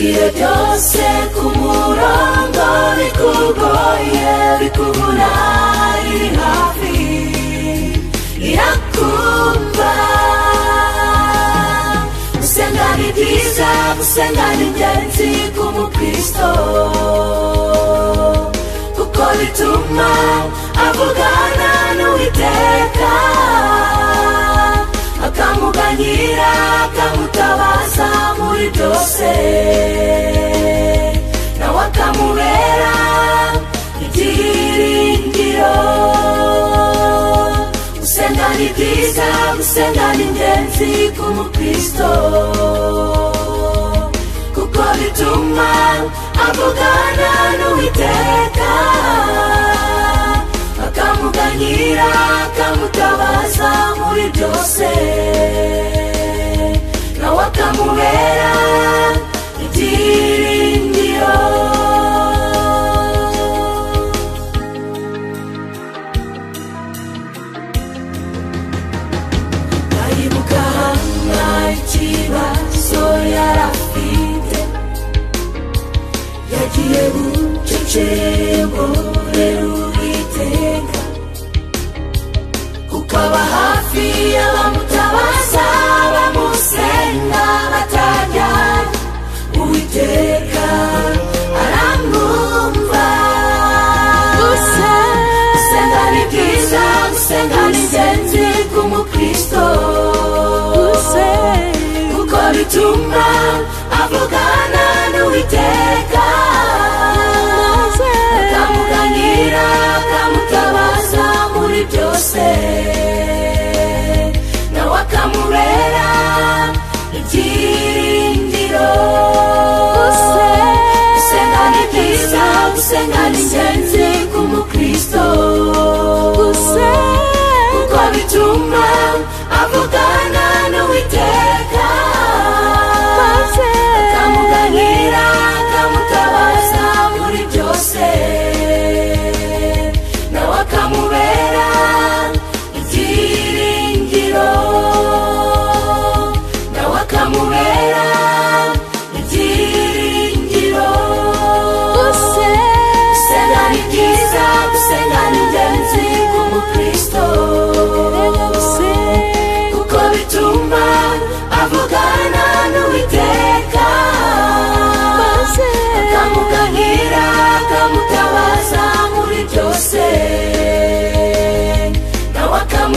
byose ku murongo bikugoye bikubura iri hafi irakumva gusenga ni byiza gusenga ni ingenzi ku mukristo kuko bituma avugana n'uwiteka akamuganyira akamutabaza muri byose nawe akamubera ibyiringiro gusenga ni byiza gusenga ni ingenzi ku mukristo kuko bituma avugana n'uwiteka akamuganyira akamutabaza muri byose nawe akamubera ibyiringiro aribuka hanga ikibazo yari afite yagiye bucecego rero uwiteka kuko aba hafi abamutabaza bamusenga batajya uwiteka aramwumva gusenga ni byiza gusenga ni ingenzi ku mukristo kuko bituma avugana n'uwiteka akamuganira akamutabaza muri byose nawe akamurera ibyiringiro gusenga ni byiza gusenga ni ingenzi ku mukristo kuko bituma avugana n'uwiteka akamuganira akamutabaza muri byose nawe akamubera ibyiringiro nawe akamubera ibyiringiro gusenga ni byiza gusenga ni ingenzi ku mukristo kuko bituma avugana n'uwiteka akamuganyira akamutabaza muri byose nawe akamubera